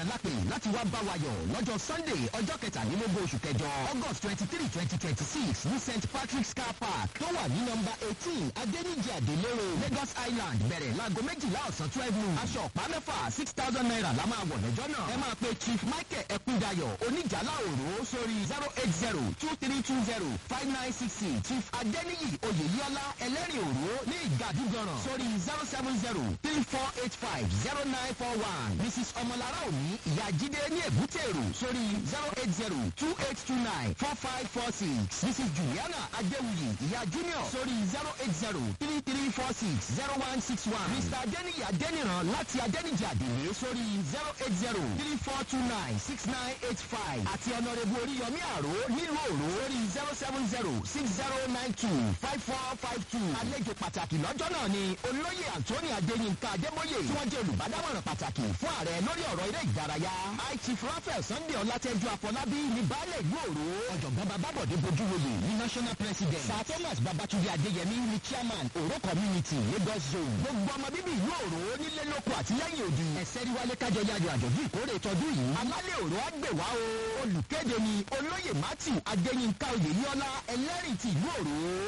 lápè láti wá bá wa yọ̀ lọ́jọ́ sunday ọjọ́ kẹtàlélógún oṣù kẹjọ august twenty three twenty twenty six ní st patrick's car park tó wà ní nọmba eighteen adéníjì àdélérò lagos island bẹ̀rẹ̀ láago méjìlá ọ̀sán twelve noon aṣọ ọ̀pá mẹ́fà six thousand naira la máa wọ̀ lọ́jọ́ náà ẹ máa pe chief michael ẹkúndayọ̀ oníjàlá òró sórí zero eight zero two three two zero five nine six six chief adéníyì oyèyíọ́lá ẹlẹ́rìn òró ní ìgàdúgbọ̀ràn sórí zero seven zero three four eight five zero nine four one mrs ọmọlára òní ìyá jíde ní èbútèrò sórí zero eight zero two eight two nine four five four six mrs juliana adéwuyì ìyá junior sórí zero eight zero three three four six zero one six one mr adéníyì adéníran láti adéníjì àdèlé sórí zero eight zero three four two nine six nine eight five àti ọ̀nàrẹ́bù oríyọmí àró nílùú òró sórí zero seven zero six zero nine two five four five two àlejò pàtàkì lọ́jọ́ náà ni olóyè anthony adéyínká adébóyè tí wọ́n jẹ́ olùbádámọ̀ràn pàtàkì fún ààrẹ lórí ọ̀rọ̀ eré ìdárayá chief raphael sunday ọlátẹ́jú afọlábí ní baálẹ̀ ìlú òró ọ̀jọ̀gbọ́n babábọ̀dé bojúwòye ní national president sir thomas babatunde adéyẹmí ní chairman òró community lagos zone gbogbo ọmọ bíbí ìlú òró nílé lóko àtìlẹ́yìn òdì ẹ̀sẹ̀rí wálé kájọ yájọ àjọ̀dún ìkórè tọdún yìí alálẹ̀ òró àgbèwá o olùkéde ni olóyè matthew adéyínká oyèyíọ́lá ẹlẹ́rìí ti ìlú òró